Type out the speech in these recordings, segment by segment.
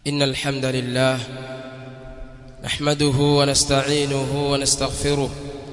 إن الحمد لله نحمده ونستعينه ونستغفره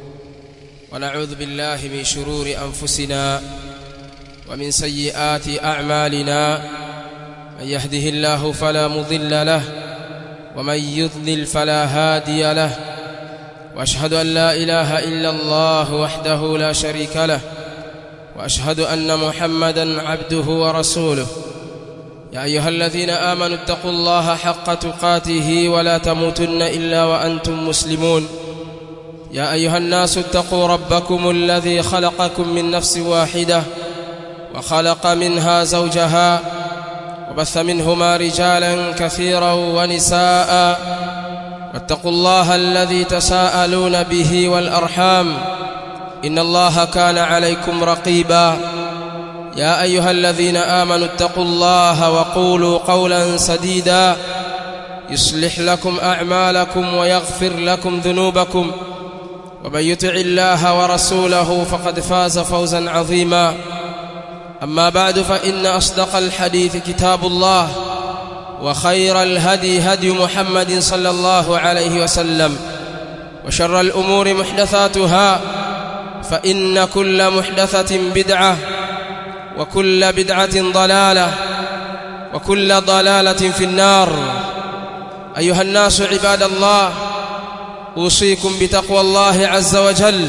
ونعوذ بالله من شرور أنفسنا ومن سيئات أعمالنا من يهده الله فلا مضل له ومن يضلل فلا هادي له واشهد ان لا اله الا الله وحده لا شريك له واشهد ان محمدا عبده ورسوله يا ايها الذين امنوا اتقوا الله حق تقاته ولا تموتن الا وانتم مسلمون يا ايها الناس اتقوا ربكم الذي خلقكم من نفس واحده وخلق منها زوجها وبث منهما رجالا كثيرا ونساء واتقوا الله الذي تساءلون به والارحام ان الله كان عليكم رقيبا يا ايها الذين امنوا اتقوا الله وقولوا قولا سديدا يصلح لكم اعمالكم ويغفر لكم ذنوبكم ومن يطع الله ورسوله فقد فاز فوزا عظيما اما بعد فان اصدق الحديث كتاب الله وخير الهدي هدي محمد صلى الله عليه وسلم وشر الامور محدثاتها فان كل محدثه بدعه وكل بدعه ضلاله وكل ضلاله في النار ايها الناس عباد الله اوصيكم بتقوى الله عز وجل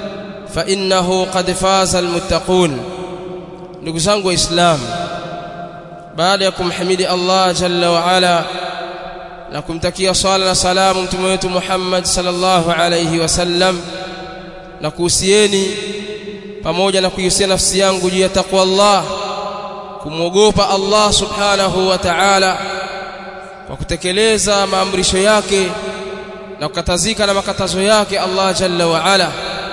فانه قد فاز المتقون ndugu zangu waislamu baada ya kumhimidi Allah jalla wa ala na kumtakia swala na salamu mtume wetu Muhammad sallallahu alayhi wasallam na kuhusieni pamoja na kuihusia nafsi yangu juu ya takwa Allah kumwogopa Allah subhanahu wa ta'ala kwa kutekeleza maamrisho yake na kukatazika na makatazo yake Allah jalla wa ala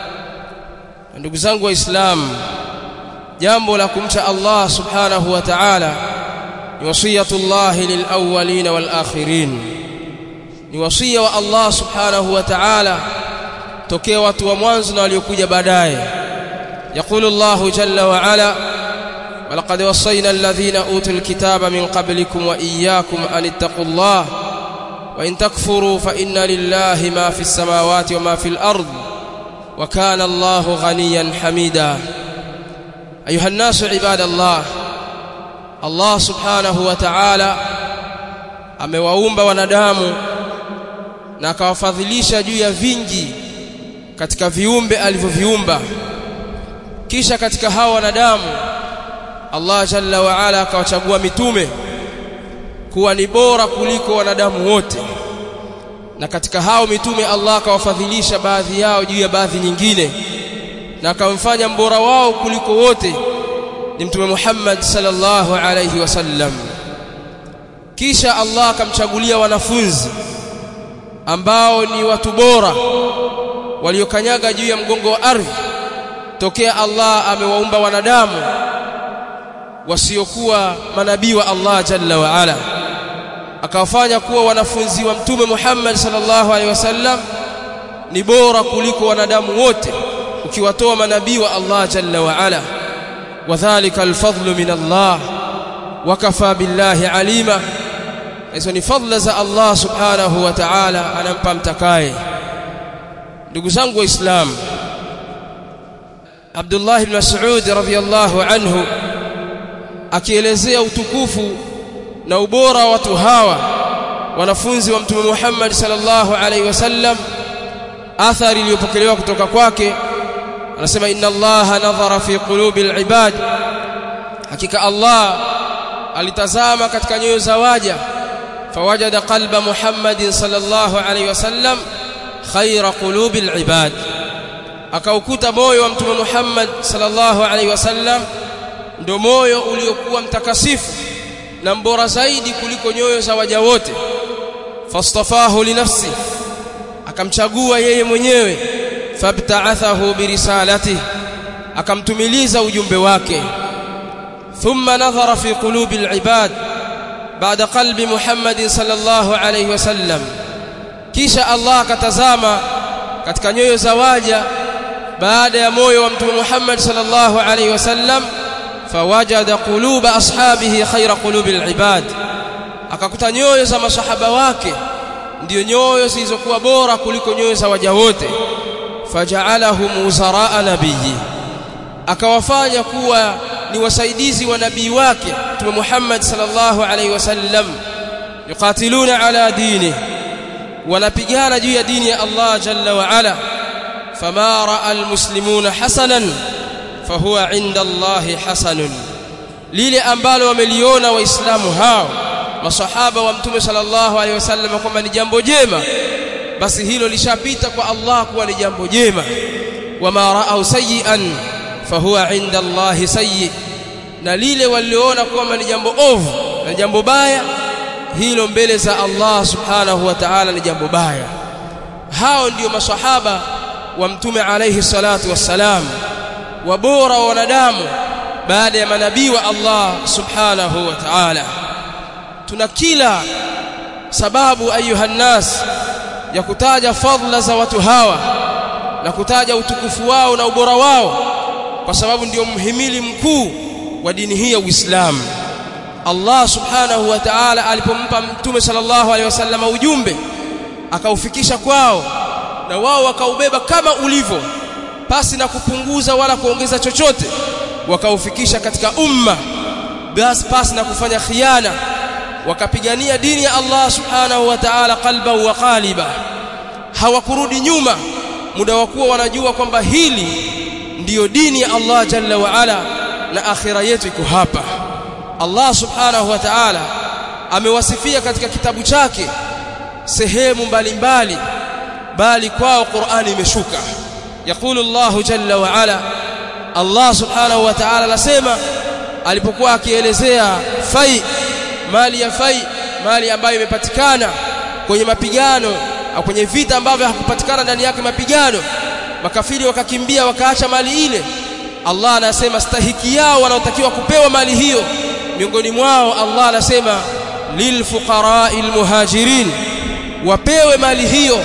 ndugu zangu waislamu jambo la kumcha Allah subhanahu wa ta'ala ni wasiyatullah lilawwalin walakhirin ni wasia wa Allah subhanahu wa ta'ala tokea watu wa mwanzo na waliokuja baadaye يقول الله جل وعلا ولقد وصينا الذين اوتوا الكتاب من قبلكم واياكم ان اتقوا الله وان تكفروا فان لله ما في السماوات وما في الارض وكان الله غنيا حميدا ايها الناس عباد الله Allah subhanahu wa ta'ala amewaumba wanadamu na akawafadhilisha juu ya vingi katika viumbe alivyoviumba kisha katika hao wanadamu Allah jalla wa ala akawachagua mitume kuwa ni bora kuliko wanadamu wote na katika hao mitume Allah akawafadhilisha baadhi yao juu ya baadhi nyingine na akamfanya mbora wao kuliko wote ni mtume Muhammad sallallahu alayhi wasallam kisha Allah akamchagulia wanafunzi ambao ni watu bora waliokanyaga juu ya mgongo wa ardhi tokea Allah amewaumba wanadamu wasiokuwa manabii wa Allah jalla wa ala akawafanya kuwa wanafunzi wa mtume Muhammad sallallahu alaihi wasallam ni bora kuliko wanadamu wote ukiwatoa manabii wa Allah jalla wa ala وذلك الفضل من الله وكفى بالله عليما hizo ni fadhila za Allah subhanahu wa ta'ala anampa mtakaye ndugu zangu waislamu Abdullah ibn Mas'ud radhiyallahu anhu akielezea utukufu na ubora wa watu hawa wanafunzi wa mtume Muhammad sallallahu alaihi wasallam athari iliyopokelewa kutoka kwake anasema inna allaha nadhara fi qulubil ibad hakika allah alitazama katika nyoyo za waja fawajada qalba muhammadin sallallahu alaihi wasallam khaira qulubil ibad akaukuta moyo wa mtume muhammad sallallahu alaihi wasallam ndio moyo uliokuwa mtakasifu na mbora zaidi kuliko nyoyo za waja wote fastafahu linafsi akamchagua yeye mwenyewe fabta'athahu birisalatihi akamtumiliza ujumbe wake thumma nadhara fi qulubi alibad baada qalbi Muhammad sallallahu alayhi wasallam kisha Allah akatazama katika nyoyo za waja baada ya moyo wa mtume Muhammad sallallahu alayhi wasallam fawajada quluba ashabihi khayra qulubil ibad akakuta nyoyo za masahaba wake ndio nyoyo zilizokuwa bora kuliko nyoyo za waja wote faja'alahum uzaraa nabiyyi akawafanya kuwa ni wasaidizi wa nabii wake Mtume Muhammad sallallahu alaihi wasallam yuqatiluna ala dini wanapigana juu ya dini ya Allah jalla wa ala fama raa almuslimuna hasanan fahuwa inda Allah hasanun lile ambalo wameliona waislamu hao masahaba wa mtume sallallahu alaihi wasallam kwamba ni jambo jema basi hilo lishapita kwa Allah kuwa ni jambo jema wama raau sayian fahuwa inda Allah sayyi na lile waliona kwamba ni jambo ovu na jambo baya hilo mbele za Allah subhanahu wa ta'ala ni jambo baya hao ndio masahaba wa mtume alayhi salatu wassalam wabora wa wanadamu baada ya manabii wa Allah subhanahu wa ta'ala tuna kila sababu ayuha nas ya kutaja fadhila za watu hawa na kutaja utukufu wao na ubora wao kwa sababu ndio mhimili mkuu wa dini hii ya Uislamu Allah subhanahu wa ta'ala alipompa mtume sallallahu alaihi wasallam ujumbe akaufikisha kwao na wao wakaubeba kama ulivyo pasi na kupunguza wala kuongeza chochote wakaufikisha katika umma basi pasi na kufanya khiana wakapigania dini ya Allah subhanahu wa ta'ala qalban wa qaliba hawakurudi nyuma muda wa kuwa wanajua kwamba hili ndiyo dini ya Allah jalla wa ala na akhira yetu iko hapa Allah subhanahu wa ta'ala amewasifia katika kitabu chake sehemu mbalimbali bali kwao Qur'ani imeshuka yakulu Allah jalla wa ala Allah subhanahu wa ta'ala anasema alipokuwa akielezea fai mali ya fai mali ambayo imepatikana kwenye mapigano au kwenye vita ambavyo hakupatikana ndani yake mapigano makafiri wakakimbia wakaacha mali ile Allah anasema stahiki yao wanaotakiwa kupewa mali hiyo miongoni mwao Allah anasema lilfuqara'il muhajirin wapewe mali hiyo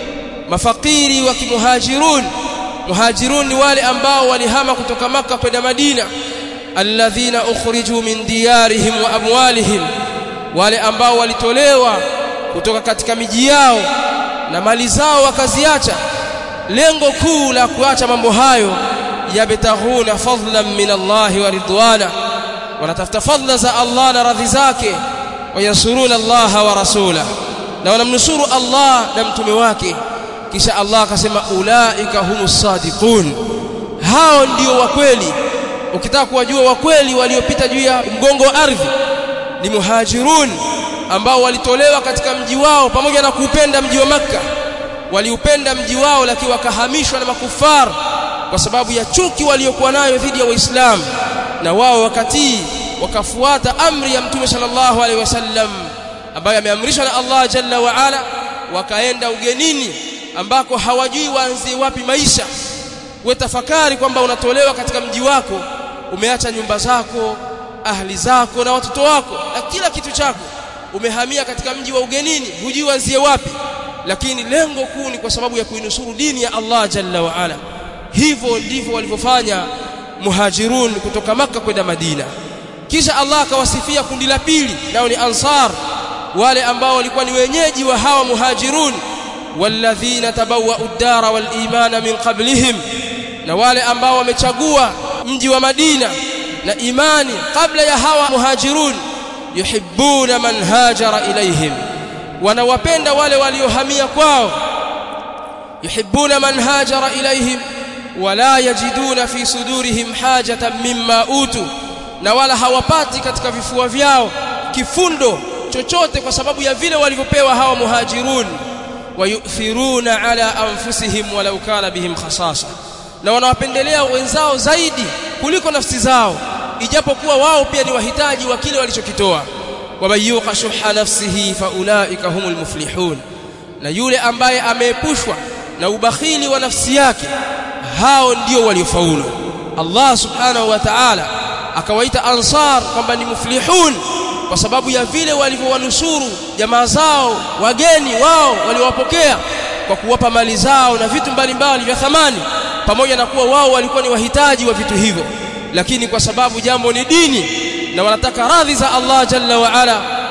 mafakiri wa kimuhajirun muhajirun ni wale ambao walihama kutoka maka kwenda Madina alladhina ukhriju min diyarihim wa amwalihim wale ambao walitolewa kutoka katika miji yao na mali zao wakaziacha lengo kuu la kuacha mambo hayo yabtaghuna fadlan min Allah wa ridwana wanatafuta fadla za Allah na radhi zake wayansuruna Allah wa rasula na wanamnusuru Allah na mtume wake kisha Allah akasema ulaika humus sadiqun hao ndio wa kweli ukitaka kuwajua wa kweli waliopita juu ya mgongo wa ardhi ni muhajirun ambao walitolewa katika mji wao pamoja na kuupenda mji wa makka waliupenda mji wao lakini wakahamishwa na makufar kwa sababu ya chuki waliokuwa nayo dhidi ya waislamu na wao wakatii wakafuata amri ya mtume sallallahu alaihi wasallam ambayo ameamrishwa na Allah jalla wa ala wakaenda ugenini ambako hawajui waanzie wapi maisha we tafakari kwamba unatolewa katika mji wako umeacha nyumba zako ahli zako na watoto wako na kila kitu chako umehamia katika mji wa ugenini hujui waanzie wapi lakini lengo kuu ni kwa sababu ya kuinusuru dini ya Allah jalla wa ala hivyo ndivyo walivyofanya muhajirun kutoka maka kwenda Madina kisha Allah akawasifia kundi la pili nao ni ansar wale ambao walikuwa ni wenyeji wa hawa muhajirun walladhina tabawwa'u ad-dara wal imana min qablihim na wale ambao wamechagua mji wa Madina na imani kabla ya hawa muhajirun yuhibbuna man hajara ilaihim wanawapenda wale waliohamia kwao yuhibbuna man hajara ilaihim wala yajiduna fi sudurihim hajatan mimma utu na wala hawapati katika vifua vyao kifundo chochote kwa sababu ya vile walivyopewa hawa muhajirun wayuthiruna ala anfusihim walau kana bihim khasasa na wanawapendelea wenzao zaidi kuliko nafsi zao ijapokuwa wao pia ni wahitaji wa kile walichokitoa wamayuqa shuha nafsihi faulaika humul muflihun na yule ambaye ameepushwa na ubakhili wa nafsi yake hao ndio waliofaulu Allah subhanahu wa ta'ala akawaita ansar kwamba ni muflihun kwa sababu ya vile walivyowanusuru jamaa zao wageni wao waliowapokea kwa kuwapa mali zao na vitu mbalimbali vya thamani pamoja na kuwa wao walikuwa ni wahitaji wa vitu hivyo lakini kwa sababu jambo ni dini na wanataka radhi za Allah jalla wa ala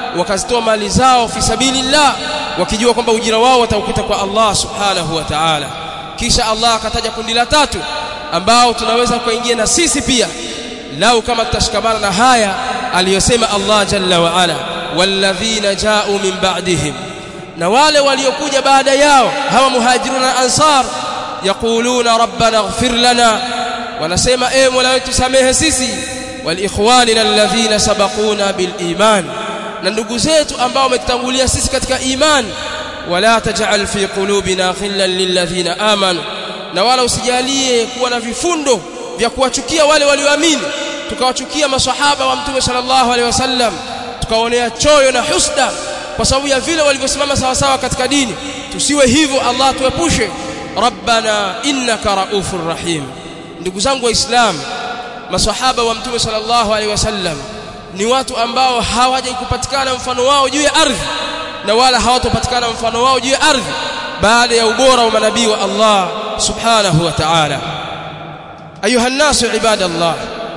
wakazitoa mali zao fi sabilillah wakijua kwamba ujira wao wataukuta kwa Allah subhanahu wa ta'ala kisha Allah akataja kundi la tatu ambao tunaweza kuingia na sisi pia lau kama tutashikamana na haya aliyosema Allah jalla wa ala walladhina ja'u min ba'dihim na wale waliokuja baada yao hawa muhajiruna na ansar yaquluna rabbana ighfir lana wanasema e mola wetu samehe sisi waliikhwanina alladhina sabaquna bil iman na ndugu zetu ambao wametutangulia sisi katika iman wala taj'al fi qulubina ghillan lilladhina amanu na wala usijalie kuwa na vifundo vya kuwachukia wale walioamini tukawachukia maswahaba wa mtume sallallahu alaihi wasallam tukaonea choyo na husda kwa sababu ya vile walivyosimama sawa sawa katika dini tusiwe hivyo Allah tuepushe rabbana innaka raufur rahim ndugu zangu waislamu maswahaba wa mtume sallallahu alaihi wasallam ni watu ambao hawaja kupatikana mfano wao juu ya ardhi na wala hawatopatikana mfano wao juu ya ardhi baada ya ubora wa manabii wa Allah subhanahu wa ta'ala ayuha nasu ibadallah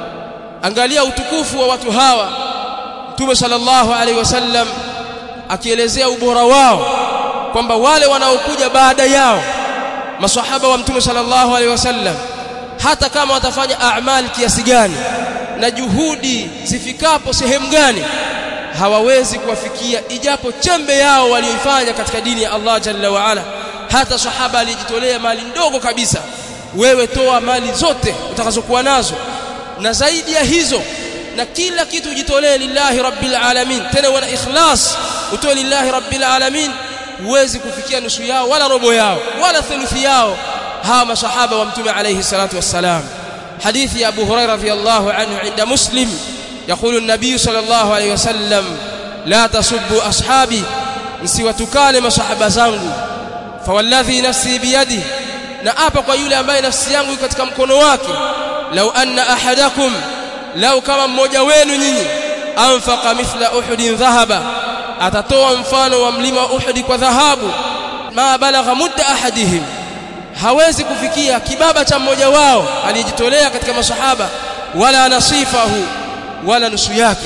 angalia utukufu wa watu hawa mtume sallallahu alaihi wasallam akielezea ubora wao kwamba wale wanaokuja baada yao maswahaba wa mtume sallallahu alaihi wasallam hata kama watafanya a'mal kiasi gani na juhudi zifikapo sehemu gani hawawezi kuwafikia ijapo chembe yao walioifanya katika dini ya Allah jalla wa ala hata sahaba alijitolea mali ndogo kabisa wewe toa mali zote utakazokuwa nazo na zaidi ya hizo na kila kitu ujitolee lillahi rabbil alamin tena wana ikhlas utoe lillahi rabbil alamin huwezi kufikia nusu yao wala robo yao wala thuluthi yao hawa masahaba wa mtume alayhi salatu wassalam حديث يا أبو هريرة رضي الله عنه عند مسلم يقول النبي صلى الله عليه وسلم لا تسبوا أصحابي msiwatukane masahaba zangu fawalladhi nafsi biyadi na apa kwa yule ambaye nafsi yangu iko katika mkono wake lau anna ahadakum lau kama mmoja wenu nyinyi anfaqa mithla uhudin dhahaba atatoa mfano wa mlima uhudi kwa dhahabu ma balagha mudda ahadihim hawezi kufikia kibaba cha mmoja wao aliyejitolea katika masahaba wala nasifahu wala nusu yake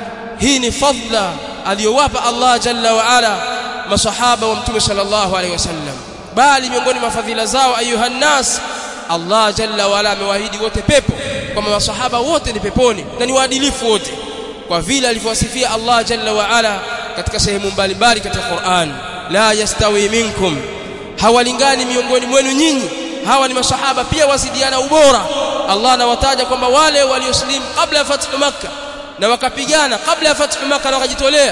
hii ni fadla aliyowapa Allah jalla wa ala masahaba wa mtume sallallahu alaihi wasallam bali miongoni mwa fadhila zao ayuha nas Allah jalla wa ala amewaahidi wote pepo kwamba masahaba wote ni peponi na ni waadilifu wote kwa vile alivyowasifia Allah jalla wa ala katika sehemu mbalimbali katika Qur'an la yastawi minkum hawalingani miongoni mwenu nyinyi hawa ni masahaba pia wasidiana ubora Allah anawataja kwamba wale walioslimu kabla ya fathu makkah na wakapigana kabla ya fathu makkah na wakajitolea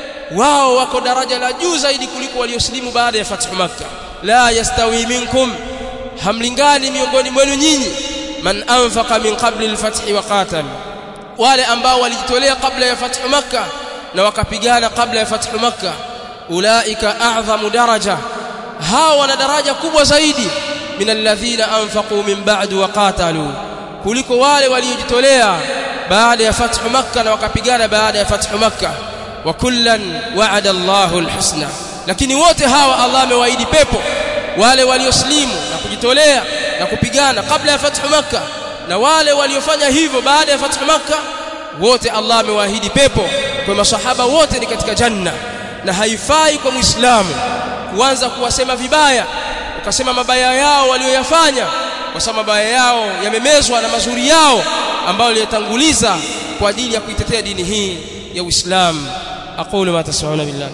wao wako daraja la juu zaidi kuliko walioslimu baada ya fathu makkah la yastawi minkum hamlingani miongoni mwenu nyinyi man anfaqa min qabli al-fath wa qatal wale ambao walijitolea kabla ya fathu makkah na wakapigana kabla ya fathu makkah ulaika a'zamu daraja hao wana daraja kubwa zaidi min alladhina anfaqu min ba'du wa qatalu kuliko wale waliojitolea baada ya fathu makkah na wakapigana baada ya fathu makkah wa kullan wa'ada Allahu alhusna lakini wote hawa Allah amewaahidi pepo wale walioslimu na kujitolea na kupigana kabla ya fathu makkah na wale waliofanya hivyo baada ya fathu makkah wote Allah amewaahidi pepo kwa masahaba wote ni katika janna na haifai kwa muislamu kuanza kuwasema vibaya ukasema mabaya yao walioyafanya kwa sababu mabaya yao yamemezwa na mazuri yao ambayo aliyotanguliza kwa ajili ya kuitetea dini hii ya Uislamu aqulu ma tasmauna billah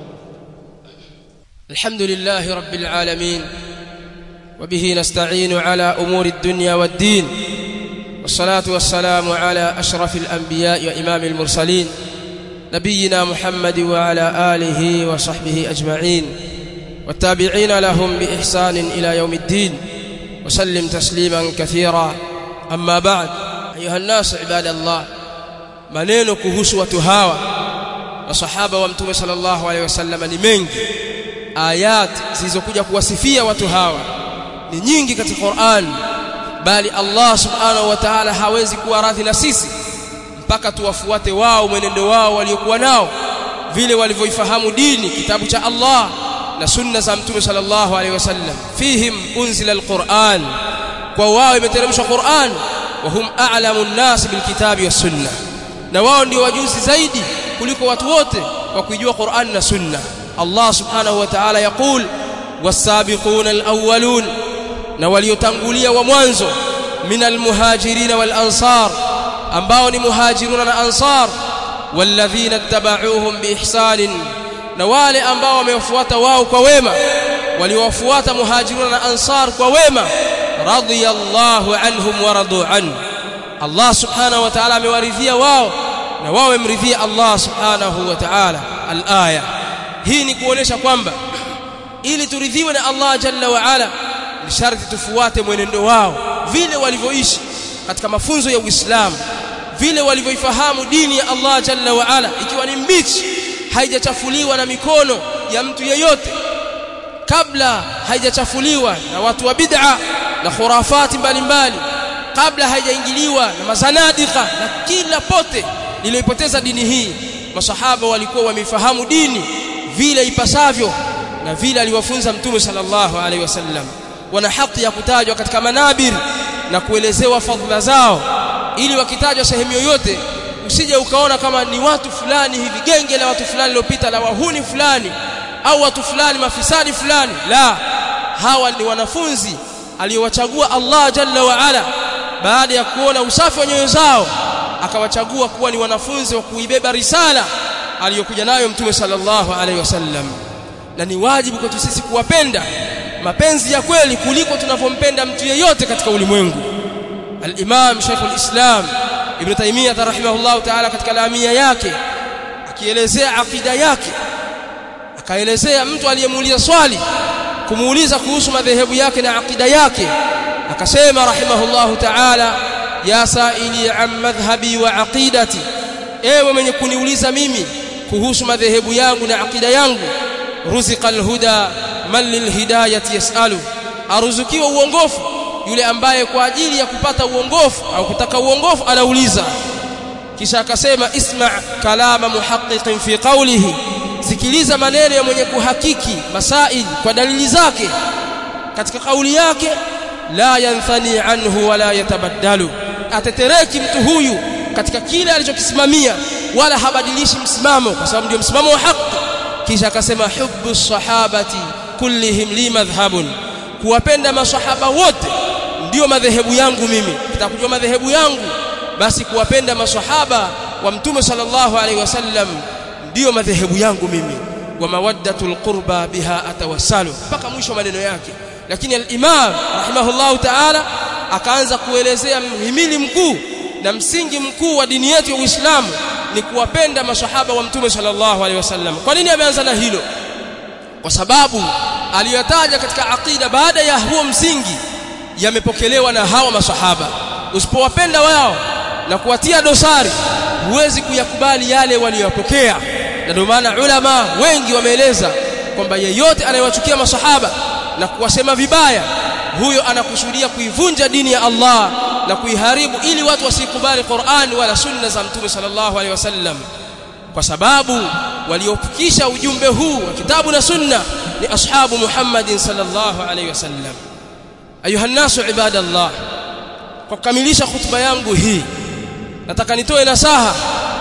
alhamdulillah rabbil alamin وبه نستعين على أمور الدنيا والدين والصلاة والسلام على أشرف الأنبياء وإمام المرسلين نبينا محمد وعلى آله وصحبه أجمعين والتابعين لهم بإحسان إلى يوم الدين وسلم تسليما كثيرا أما بعد أيها الناس عباد الله maneno kuhusu watu hawa masahaba wa mtume sallallahu alaihi wasallam ni mengi ayat zilizokuja kuwasifia watu hawa ni nyingi katika Qur'an bali Allah subhanahu wa ta'ala hawezi kuwa radhi na sisi mpaka tuwafuate wao mwenendo wao waliokuwa nao vile walivyoifahamu dini kitabu cha Allah na sunna za mtume sallallahu alaihi wasallam fihim unzila alquran kwa wao imeteremshwa Qur'an wa hum a'lamu an-nas bilkitabi was sunnah na wao ndio wajuzi zaidi kuliko watu wote kwa kuijua Qur'an na Sunna Allah subhanahu wa ta'ala yaqul was-sabiquna al-awwalun na waliotangulia wa mwanzo minal muhajirin wal ansar ambao ni muhajiruna na ansar walladhina ittaba'uuhum biihsanin na wale ambao wamewafuata wao kwa wema waliowafuata muhajiruna na ansar kwa wema radiyallahu anhum wa radu an Allah subhanahu wa ta'ala amewaridhia wao na wao wamridhia Allah subhanahu wa ta'ala al-aya hii ni kuonesha kwamba ili turidhiwe na Allah jalla wa ala ni sharti tufuate mwenendo wao vile walivyoishi katika mafunzo ya Uislamu vile walivyoifahamu dini ya Allah jalla wa ala ikiwa ni mbichi haijachafuliwa na mikono ya mtu yeyote kabla haijachafuliwa na watu wa bid'a na khurafati mbalimbali kabla haijaingiliwa na mazanadika na kila pote lililoipoteza dini hii masahaba walikuwa wamefahamu dini vile ipasavyo na vile aliwafunza mtume sallallahu alaihi wasallam wana haki ya kutajwa katika manabir na kuelezewa fadhila zao ili wakitajwa sehemu yoyote usije ukaona kama ni watu fulani hivi genge la watu fulani lilopita la wahuni fulani au watu fulani mafisadi fulani la hawa ni wanafunzi aliyowachagua Allah jalla wa ala baada ya kuona usafi wa nyoyo zao akawachagua kuwa ni wanafunzi wa kuibeba risala aliyokuja nayo mtume sallallahu alaihi wasallam na ni wajibu kwetu sisi kuwapenda mapenzi ya kweli kuliko tunavyompenda mtu yeyote katika ulimwengu al-Imam Sheikh al-Islam Ibn Taymiyyah rahimahullah ta'ala katika lamia yake akielezea akida yake akaelezea mtu aliyemuuliza swali kumuuliza kuhusu madhehebu yake na akida yake akasema rahimahullahu ta'ala ya saili an madhhabi wa aqidati ewe mwenye kuniuliza mimi kuhusu madhehebu yangu na akida yangu ruziqa alhuda man lilhidayati yasalu aruzukiwa uongofu yule ambaye kwa ajili ya kupata uongofu au kutaka uongofu anauliza kisha akasema isma kalama muhaqqiqin fi qawlihi sikiliza maneno ya mwenye kuhakiki masail kwa dalili zake katika kauli yake la yanthani anhu wala yatabaddalu atetereki mtu huyu katika kile alichokisimamia wala habadilishi msimamo kwa sababu ndio msimamo wa haki kisha akasema hubbu sahabati kullihim li madhhabun kuwapenda masahaba wote ndio madhehebu yangu mimi kitakujua madhehebu yangu basi kuwapenda masahaba wa mtume sallallahu alaihi wasallam ndio madhehebu yangu mimi wa mawaddatul qurba biha atawassalu mpaka mwisho maneno yake lakini al-imam rahimahullahu ta'ala akaanza kuelezea mhimili mkuu na msingi mkuu wa dini yetu ya Uislamu ni kuwapenda masahaba wa mtume sallallahu alaihi wasallam kwa nini ameanza na hilo kwa sababu aliyotaja katika aqida baada ya huo msingi yamepokelewa na hawa masahaba usipowapenda wao na kuwatia dosari huwezi kuyakubali yale waliyopokea na ndio maana ulama wengi wameeleza kwamba yeyote anayewachukia masahaba na kuwasema vibaya huyo anakusudia kuivunja dini ya Allah na kuiharibu ili watu wasikubali Qur'an wala sunna za Mtume sallallahu alaihi wasallam kwa sababu waliopikisha ujumbe huu wa kitabu na sunna ni ashabu Muhammadin sallallahu alaihi wasallam ayuha nasu ibadallah kwa kukamilisha hutuba yangu hii nataka nitoe nasaha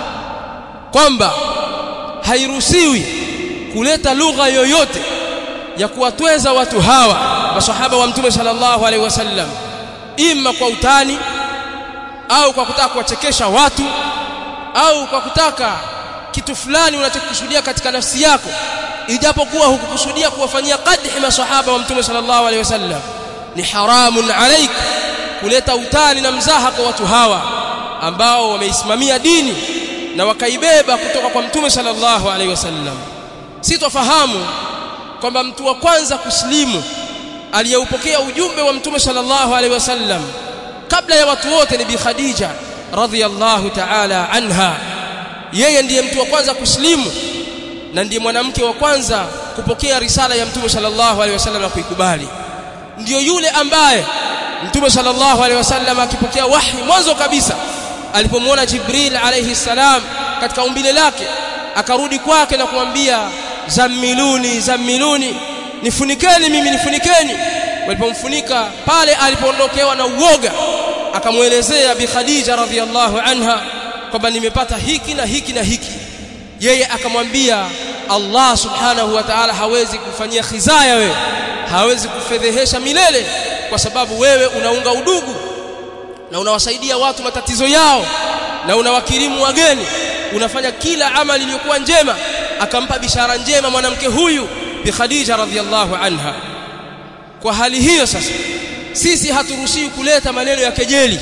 kwamba hairuhusiwi kuleta lugha yoyote ya kuwatweza watu hawa masahaba wa mtume sallallahu alaihi wasallam ima kwa utani au kwa kutaka kuwachekesha watu au kwa kutaka kitu fulani unachokusudia katika nafsi yako ijapokuwa hukukusudia kuwafanyia qadhi masahaba wa mtume sallallahu alaihi wasallam ni haramun alaik kuleta utani na mzaha kwa watu hawa ambao wameisimamia dini na wakaibeba kutoka kwa mtume sallallahu alaihi wasallam sitofahamu kwamba mtu wa kwanza kuslimu aliyeupokea ujumbe wa mtume sallallahu alaihi wasallam kabla ya watu wote ni bi Khadija radhiyallahu ta'ala anha yeye ndiye mtu wa kwanza kuslimu na ndiye mwanamke wa kwanza kupokea risala ya mtume sallallahu alaihi wasallam na kuikubali ndiyo yule ambaye mtume sallallahu alaihi wasallam akipokea wahi mwanzo kabisa alipomwona Jibril alayhi salam katika umbile lake akarudi kwake na kumwambia zammiluni zammiluni nifunikeni mimi nifunikeni walipomfunika pale alipoondokewa na uoga akamwelezea bi Khadija radhiallahu anha kwamba nimepata hiki na hiki na hiki yeye akamwambia Allah subhanahu wa ta'ala hawezi kufanyia khizaya wewe hawezi kufedhehesha milele kwa sababu wewe unaunga udugu na unawasaidia watu matatizo yao na unawakirimu wageni unafanya kila amali iliyokuwa njema akampa bishara njema mwanamke huyu bi Khadija radhiallahu anha kwa hali hiyo sasa sisi haturuhusiwi kuleta maneno ya kejeli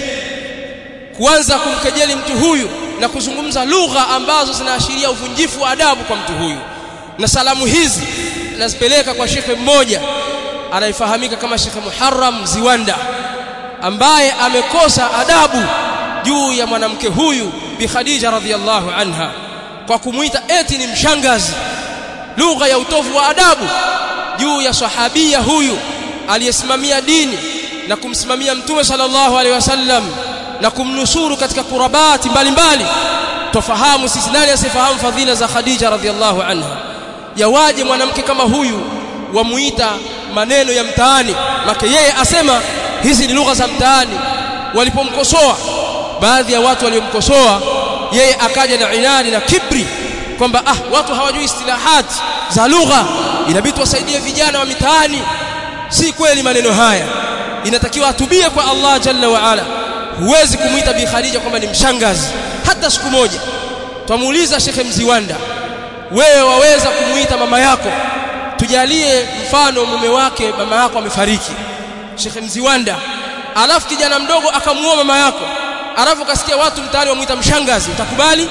kuanza kumkejeli mtu huyu na kuzungumza lugha ambazo zinaashiria uvunjifu wa adabu kwa mtu huyu na salamu hizi nazipeleka kwa shekhe mmoja anayefahamika kama Shekhe Muharram Ziwanda ambaye amekosa adabu juu ya mwanamke huyu bi Khadija radhiallahu anha kwa kumuita eti ni mshangazi lugha ya utovu wa adabu juu ya sahabia huyu aliyesimamia dini na kumsimamia mtume sallallahu alaihi wasallam na kumnusuru katika kurabati mbalimbali tofahamu sisi nani asifahamu fadhila za Khadija radhiallahu anha yawaje mwanamke kama huyu wamuita maneno ya mtaani make yeye asema hizi ni lugha za mtaani walipomkosoa baadhi ya watu waliomkosoa yeye akaja na inadi na kibri kwamba ah watu hawajui istilahat za lugha inabidi wasaidie vijana wa mitaani si kweli maneno haya inatakiwa atubie kwa Allah jalla wa ala huwezi kumuita bi Khadija kwamba ni mshangazi hata siku moja twamuuliza Shekhe Mziwanda wewe waweza kumuita mama yako tujalie mfano mume wake mama yako amefariki Shekhe Mziwanda alafu kijana mdogo akamuoa mama yako alafu kasikia watu mtaani wamuita mshangazi utakubali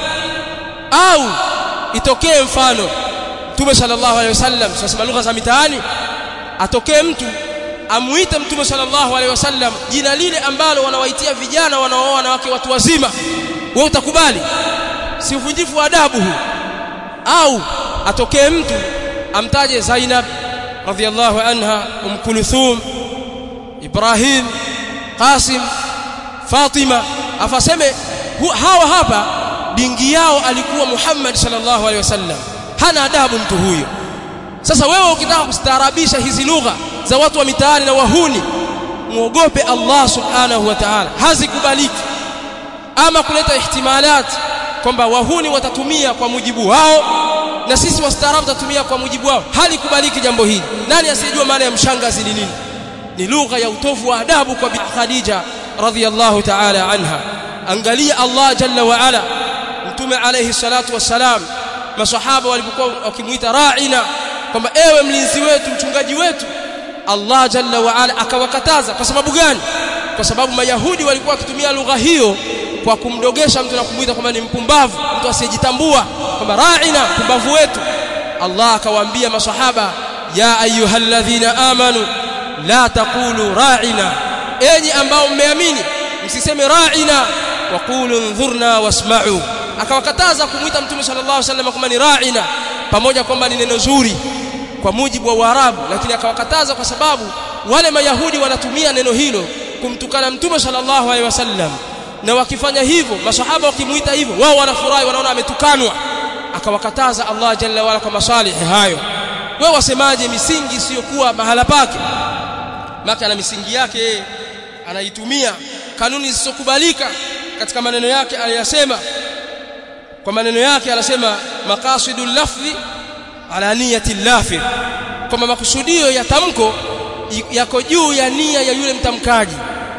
au itokee mfano Mtume sallallahu alaihi wasallam sasa lugha za mitaani atokee mtu amuite Mtume sallallahu alaihi wasallam jina lile ambalo wanawaitia vijana wanaooa wanawake watu wazima wewe utakubali si uvunjifu wa adabu huu au atokee mtu amtaje Zainab radhiallahu anha um Kulthum Ibrahim Qasim Fatima afaseme hawa hapa dingi yao alikuwa Muhammad sallallahu alaihi wasallam hana adabu mtu huyo sasa wewe ukitaka kustaarabisha hizi lugha za watu wa mitaani na wahuni muogope Allah subhanahu wa ta'ala hazikubaliki ama kuleta ihtimalat kwamba wahuni watatumia kwa mujibu wao na sisi wastaarabu tutatumia kwa mujibu wao halikubaliki jambo hili nani asiyejua maana ya mshangazi ni nini ni lugha ya utovu wa adabu kwa Khadija radhiyallahu ta'ala anha angalia Allah jalla wa ala mtume alayhi salatu wassalam masahaba walipokuwa wakimuita ra'ina kwamba ewe mlinzi wetu mchungaji wetu Allah jalla wa ala akawakataza kwa sababu gani kwa sababu mayahudi walikuwa wakitumia lugha hiyo kwa kumdogesha mtu na kumuita kwamba ni mpumbavu mtu asiyejitambua kwamba ra'ina mpumbavu wetu Allah akawaambia masahaba ya ayyuhalladhina amanu la taqulu ra'ina enyi ambao mmeamini msiseme ra'ina waqulu ndhurna wasma'u akawakataza kumuita mtume sallallahu alaihi wasallam kwamba ni ra'ina pamoja kwamba ni neno zuri kwa mujibu wa Waarabu lakini akawakataza kwa sababu wale mayahudi wanatumia neno hilo kumtukana mtume sallallahu alaihi wasallam na wakifanya hivyo masahaba wakimuita hivyo wao wanafurahi wanaona ametukanwa akawakataza Allah jalla wala kwa masalihi hayo wewe wasemaje misingi isiyokuwa mahala pake maka na misingi yake anaitumia kanuni zisizokubalika katika maneno yake aliyasema kwa maneno yake anasema maqasidul lafzi ala niyati lafir kwamba makusudio ya tamko yako juu ya nia ya yule mtamkaji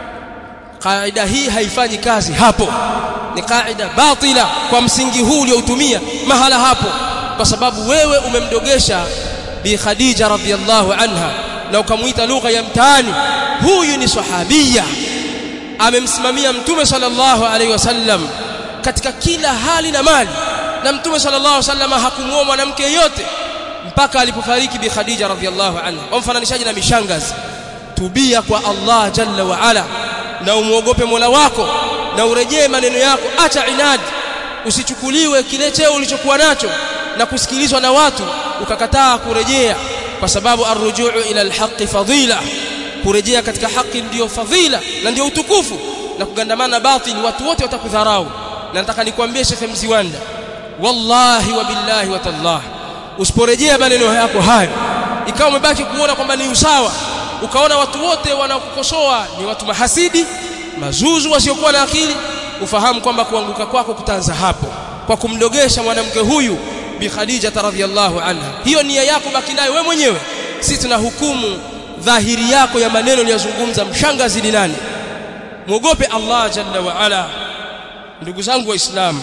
kaida hii haifanyi kazi hapo ni kaida batila kwa msingi huu ulioutumia mahala hapo kwa sababu wewe umemdogesha bi Khadija radhiyallahu anha na ukamuita lugha ya mtaani huyu ni sahabia amemsimamia mtume sallallahu alaihi wasallam katika kila hali na mali na mtume sallallahu alaihi wasallam hakumuoa mwanamke yote mpaka alipofariki bi Khadija radhiyallahu anha wamfananishaji na mishangazi tubia kwa Allah jalla wa ala na umuogope Mola wako na urejee maneno yako acha inadi usichukuliwe kile cheo ulichokuwa nacho na kusikilizwa na watu ukakataa kurejea kwa sababu arrujuu ila alhaqi fadila kurejea katika haki ndiyo fadhila na ndiyo utukufu na kugandamana na batili watu wote watakudharau na nataka nikwambie Sheikh Mziwanda wallahi wa billahi wa tallah usiporejea maneno yako hayo ikawa umebaki kuona kwamba ni usawa ukaona watu wote wanakukosoa ni watu mahasidi mazuzu wasiokuwa na akili ufahamu kwamba kuanguka kwako kutaanza hapo kwa kumdogesha mwanamke huyu bi Khadija radhiyallahu anha hiyo nia yako baki nayo wewe mwenyewe sisi tunahukumu dhahiri yako ya maneno uliyozungumza mshangazi ni nani muogope Allah jalla wa ala ndugu zangu waislamu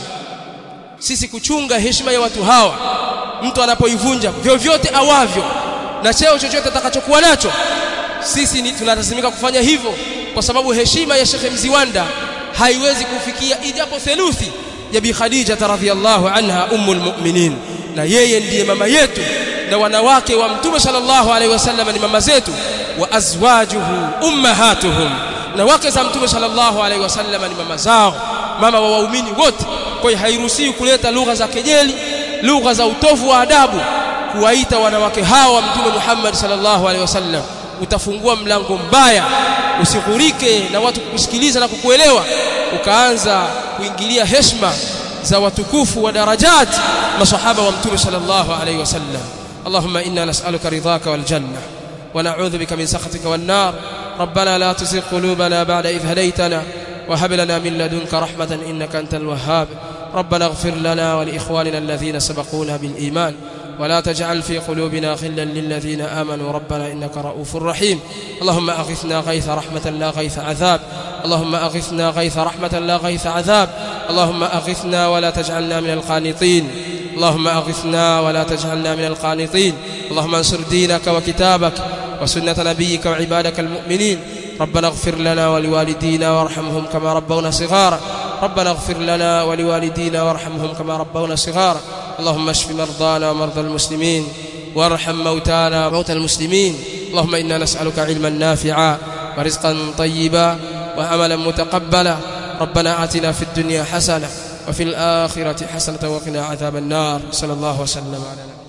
sisi kuchunga heshima ya watu hawa mtu anapoivunja vyovyote awavyo na cheo chochote atakachokuwa nacho sisi ni tunalazimika kufanya hivyo kwa sababu heshima ya Sheikh Mziwanda haiwezi kufikia ijapo theluthi ya Bi Khadija radhiyallahu anha ummul mu'minin na yeye ndiye mama yetu na wanawake wa Mtume sallallahu alaihi wasallam ni mama zetu wa azwajuhu ummahatuhum na wake za Mtume sallallahu alaihi wasallam ni mama zao mama wa waumini wote kwa hiyo hairuhusiwi kuleta lugha za kejeli lugha za utovu wa adabu kuwaita wanawake hawa Mtume Muhammad sallallahu alaihi wasallam utafungua mlango mbaya usighurike na watu kukusikiliza na kukuelewa ukaanza kuingilia heshima za watukufu wa darajat masahaba wa mtume sallallahu alayhi wasallam اللهم إنا نسألك رضاك والجنة ونعوذ بك من سخطك والنار ربنا لا تزغ قلوبنا بعد إذ هديتنا وهب لنا من لدنك رحمة إنك أنت الوهاب ربنا اغفر لنا ولإخواننا الذين سبقونا بالإيمان ولا تجعل في قلوبنا غلا للذين آمنوا ربنا إنك رؤوف رحيم اللهم أغثنا غيث رحمة لا غيث عذاب اللهم أغثنا غيث رحمة لا غيث عذاب اللهم أغثنا ولا تجعلنا من القانطين اللهم أغثنا ولا تجعلنا من القانطين اللهم انصر دينك وكتابك وسنة نبيك وعبادك المؤمنين ربنا اغفر لنا ولوالدينا وارحمهم كما ربونا صغارا ربنا اغفر لنا ولوالدينا وارحمهم كما ربونا صغارا اللهم اشف مرضانا ومرضى المسلمين وارحم موتانا وموتى المسلمين اللهم إنا نسألك علما نافعا ورزقا طيبا وعملا متقبلا ربنا آتنا في الدنيا حسنة وفي الآخرة حسنة وقنا عذاب النار صلى الله وسلم على نبينا